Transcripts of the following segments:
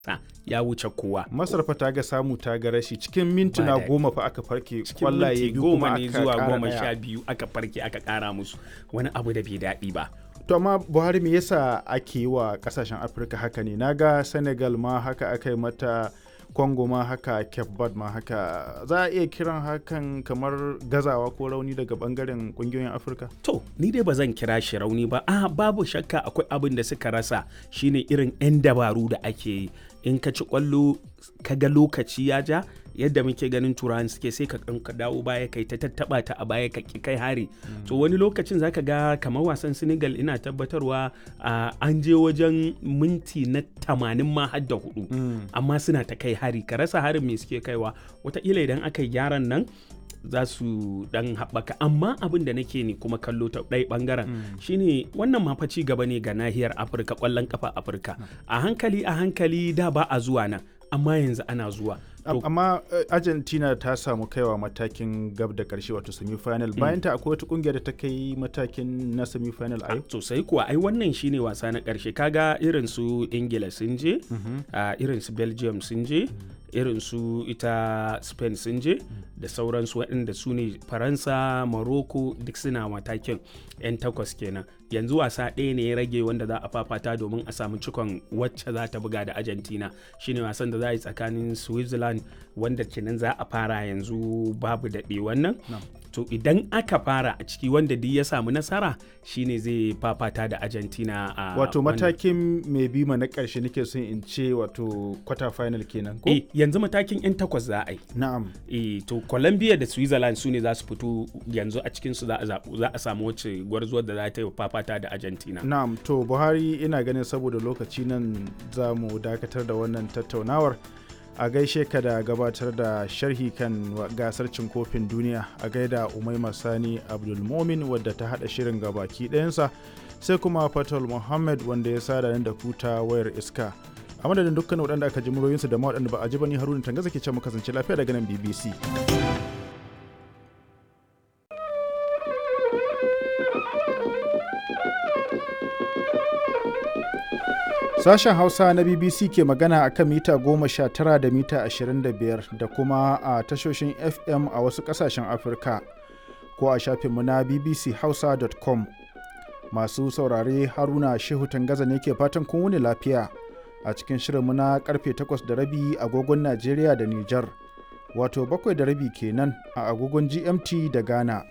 ya wuce kowa masar fa ta ga samu ta ga rashi cikin mintuna daɗi. goma fa aka farke cikin kwallaye minti biyu goma kuma ne aka zuwa ƙara goma ɗaya. sha biyu aka farke aka kara musu wani abu da bai daɗi ba to amma buhari me yasa ake yi wa kasashen afirka haka ne naga senegal ma haka aka yi mata congo ma haka cape verde ma haka za a iya kiran hakan kamar gazawa ko rauni daga bangaren kungiyoyin afirka to ni dai ba zan kira shi rauni ba a babu shakka akwai abin da suka rasa shine irin 'yan dabaru da ake yi in ka ci kwallo ka ga lokaci ya ja yadda muke ganin turawan suke sai ka kan ka dawo baya kai ta tattaba ta a baya ka ki kai hari to wani lokacin zaka ga kamar wasan Senegal ina tabbatarwa a, an je wajen minti na 80 ma har da hudu amma suna ta kai hari ka rasa harin me suke kaiwa wataƙila idan aka yi gyaran nan za su dan haɓaka amma abin da nake ne kuma kallo ta ɗaya ɓangaren shine wannan ma fa ci gaba ne ga nahiyar afirka ƙwallon ƙafa afirka a hankali a hankali da ba a zuwa nan amma yanzu ana zuwa Am- To, amma eh, argentina ta samu kaiwa matakin gab da karshe wato semi-final bayan ta akwai wata kungiyar da ta kai matakin na semi-final a yau sosai kuwa ai wannan shine wasa na ƙarshe kaga irin su ingila sun je a irin su belgium sun je irin su ita spain sun je da sauransu waɗanda su ne faransa morocco duk suna matakin 'yan takwas kenan yanzu wasa ɗaya ne ya rage wanda za a fafata domin a samu cikon wacce za ta buga da argentina shine wasan da za a yi tsakanin switzerland wanda kenan za a fara yanzu babu daɗe wannan to idan aka fara a ciki wanda duk ya samu nasara shine zai fafata da argentina a wato wannan- matakin mai bima na karshe nake son in ce wato quarter final kenan ko Eh, yanzu matakin 'yan takwas za a yi na'am e, to colombia da switzerland su ne za su fito yanzu a cikinsu za a zaɓu za a samu wacce gwarzuwar da za ta yi fafata da argentina na'am to buhari ina ganin saboda lokaci nan za mu dakatar da wannan tattaunawar a gaishe ka da gabatar da sharhi kan wa- gasar cin kofin duniya a gaida umaima sani abdulmomin wadda ta hada shirin gabaki ɗayansa sai kuma fatal muhammad wanda ya sada ni da kuta wayar iska a madadin dukkan waɗanda aka ji muryoyinsu da ma waɗanda ba a ji ba ni haruna tangaza ke ce mu kasance lafiya daga nan bbc Sashen Hausa na BBC ke magana a kan mita goma sha tara da mita ashirin da biyar da kuma a tashoshin FM a wasu ƙasashen Afirka ko a shafinmu na bbchausa.com. Masu saurare Haruna Shehu Tangaza ne ke fatan kun wuni lafiya a cikin shirinmu na karfe takwas da rabi agogon Najeriya da Nijar, wato bakwai da rabi kenan a agogon GMT da Ghana.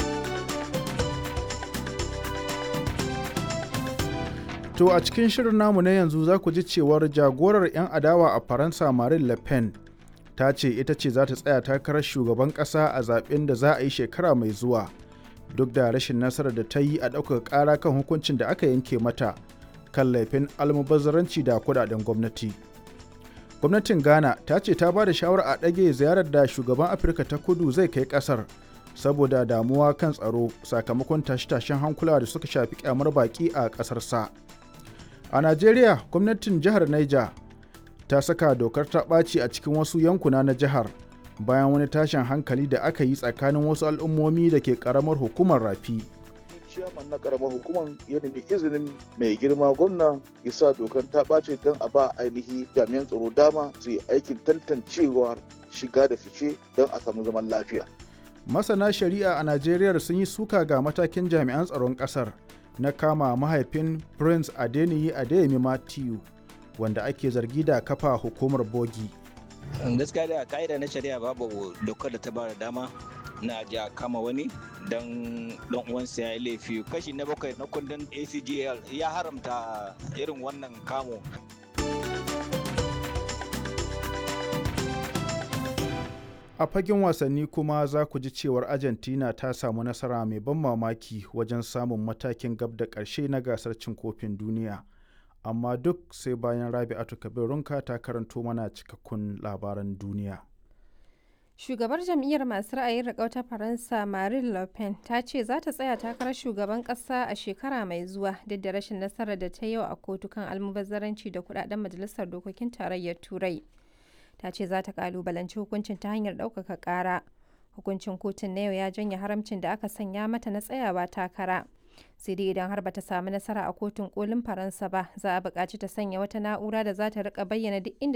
To a cikin shirin namu na yanzu za ku ji cewar jagorar 'yan adawa a Faransa Marine Le Pen ta ce ita ce za ta tsaya takarar shugaban ƙasa a zaben da za a yi shekara mai zuwa duk da rashin nasarar da ta yi a ɗaukar ƙara kan hukuncin da aka yanke mata kan laifin almubazzaranci da kudaden gwamnati. Gwamnatin Ghana ta ce ta ba da shawarar a ɗage ziyarar da shugaban Afirka ta kudu zai kai ƙasar saboda damuwa kan tsaro sakamakon tashe-tashen hankula da suka shafi kyamar baƙi a ƙasar sa. A Najeriya, gwamnatin jihar Niger ta saka dokar ta ɓaci a cikin wasu yankuna na jihar bayan wani tashin hankali da aka yi tsakanin wasu al'ummomi da ke ƙaramar hukumar rafi. ciyaman na karamar hukumar ya nemi izinin mai girma gwamna ya sa dokar ta ɓace don a ba ainihi jami'an tsaro dama su yi aikin tantancewar shiga da fice don a samu zaman lafiya. Masana shari'a a Najeriya sun yi suka ga matakin jami'an tsaron ƙasar na kama mahaifin Prince Adeniyi Adeyemi Matthew wanda ake zargi da kafa hukumar bogi. gaskiya da ka'ida na shari'a babu dokar da ta ba da dama na ji a kama wani don dan uwansa ya yi laifi kashi na bakwai na kundin acgl ya haramta irin wannan kamo A fagen wasanni kuma za ku ji cewar Argentina ta samu nasara mai ban mamaki wajen samun matakin gab da ƙarshe na gasar cin kofin duniya. Amma duk sai bayan Rabi'atu Kabirunka ta karanto mana cikakkun labaran duniya. Shugabar jam'iyyar masu ra'ayin riƙau ta Faransa Marine Le Pen ta ce za ta tsaya takarar shugaban ƙasa a shekara mai zuwa duk da rashin nasarar da ta yi a kotu kan almubazzaranci da kudaden majalisar dokokin tarayyar Turai. Ta ce za ta kalubalanci hukuncin ta hanyar ɗaukaka ƙara. Hukuncin kotun na yau ya janye haramcin da aka sanya mata na tsayawa takara. sai dai idan har bata samu nasara a kotun kolin faransa ba za a buƙaci ta sanya wata na'ura da za ta rika bayyana duk inda